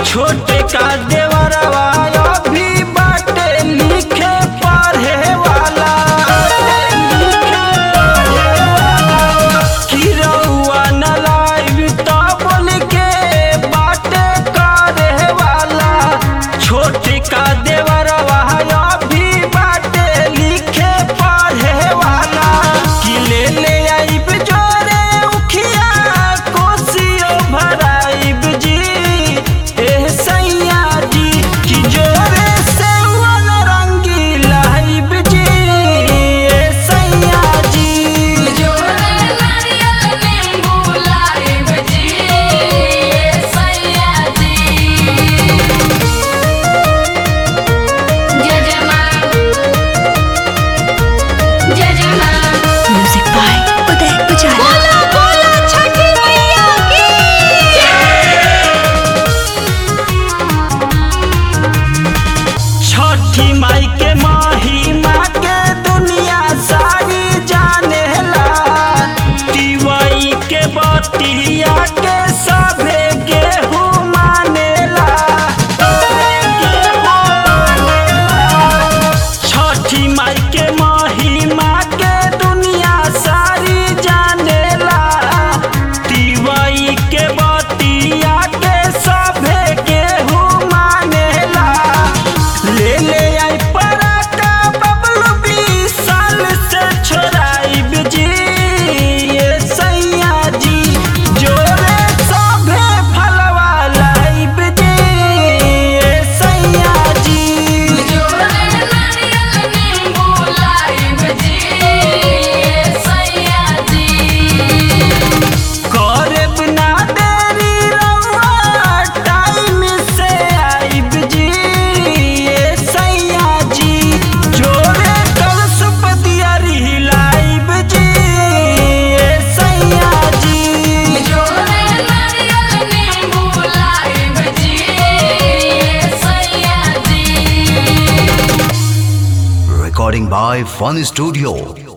छोटे का देवरवा अभी बाटे लिखे पढ़े वाला कि रउआ न लाइब त बोल के बाटे करे वाला छोटे का देवरवा अभी बाटे लिखे पढ़े वाला कि ले ले आइब जोरे उखिया कोसियो भराइब जी एह सैया जी कि जोरे से रंगी लाइब जी ए सैया जी जोरे नारियल नींबू लाइब जी सैया जी जय जय माँ जय जय माँ म्यूजिक बाय उदय पुजारा बोला बोला छठी मैया की छठी माई के महिमा के दुनिया सारी जानेला तिवई के बतिया के सभे गेहूँ मानेला छठी माई के महिमा के दुनिया सारी जानेला तिवई के बतिया के सभे गेहूँ मानेला ले ले आई पराका बबलू बीस साल से छोड़ाइब जी ये सैया जी जोरे सभे फलवा लाइब जी ये सैया जी जोरे नारियल नींबू लाइब जी सैया जी करब ना देरी रउआ टाइम से आइब जी ये सैया जी जोरे कलश पतियारी लाइब जी ये सैया जी जोरे नारियल नींबू लाइब जी सैया जी Recording by Fun Studio.